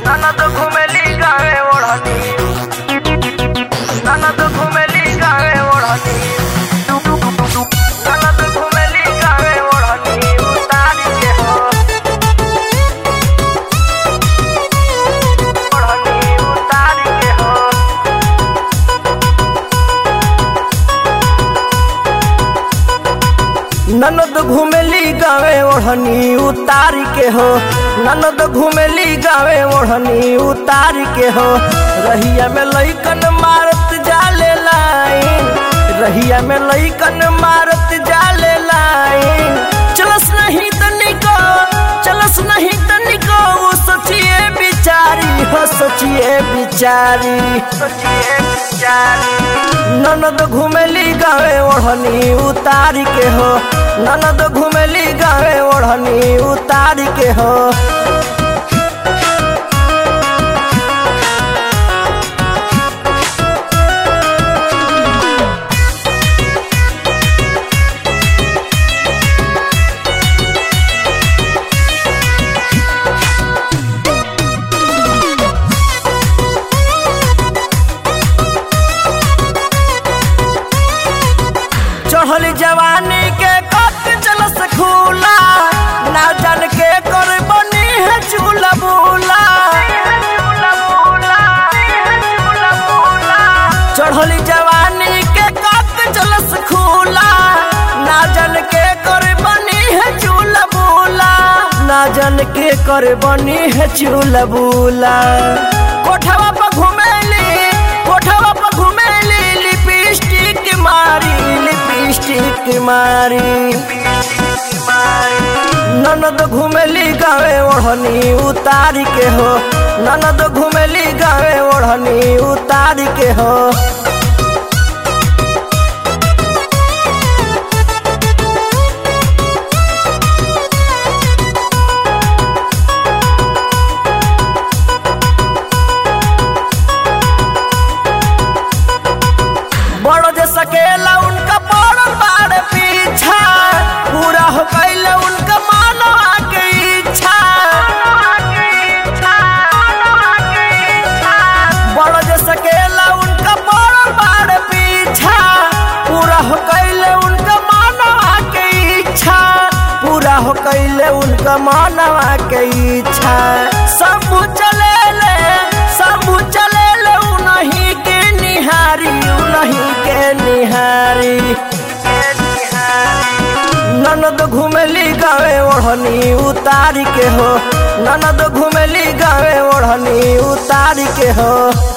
ननद घुमेली गावे ओढ़नी ननद घुमेली गावे ओढ़नी ननद घुमेली गावे ओढ़नी उतारी के हो ओढ़नी उतारी के हो ननद घुमेली गावे ओढ़नी उतारी के हो ननद घुमेली गावे ओढ़नी उतारी के हो रहिया में लइकन मारत जाले लाइन रहिया में लइकन मारत जाले लाइन चलस नहीं तनिको चलस नहीं तनिको वो सोचिए बिचारी हो सोचिए बिचारी सोचिए बिचारी ननद घुमेली गावे ओढ़नी उतारी के हो ननद घुमेली गावे ओढ़नी उतारी के हो चढ़ल जवानी के कट चलस खूला ना जान के कर बनी है चूला बूला चढ़ल जवानी के कट चलस खूला ना जान के कर बनी है चूला बूला ना जान के कर बनी है चूला बूला कोठवा पर घुमेली कोठवा पर घुमेली लिपस्टिक मारी लिपस्टिक मारी ननद घुमेली गावे ओढ़नी उतारी के हो ननद घुमेली गावे ओढ़नी उतारी के हो बड़ो जे सकेला उनका बड़ो बाड़ पीछा पूरा हो कैल उनका मानवा के इच्छा बड़ो जे सकेला उनका बड़ो बाड़ पीछा पूरा हो कैल उनका मानवा के इच्छा पूरा हो कैले उनका मानवा के इच्छा सब चले ले सब चले ले उन्हीं के निहारी उन्हीं के निहारी ननद घुमेली गावे ओढ़नी उतारी के हो ननद घुमेली गावे ओढ़नी उतारी के हो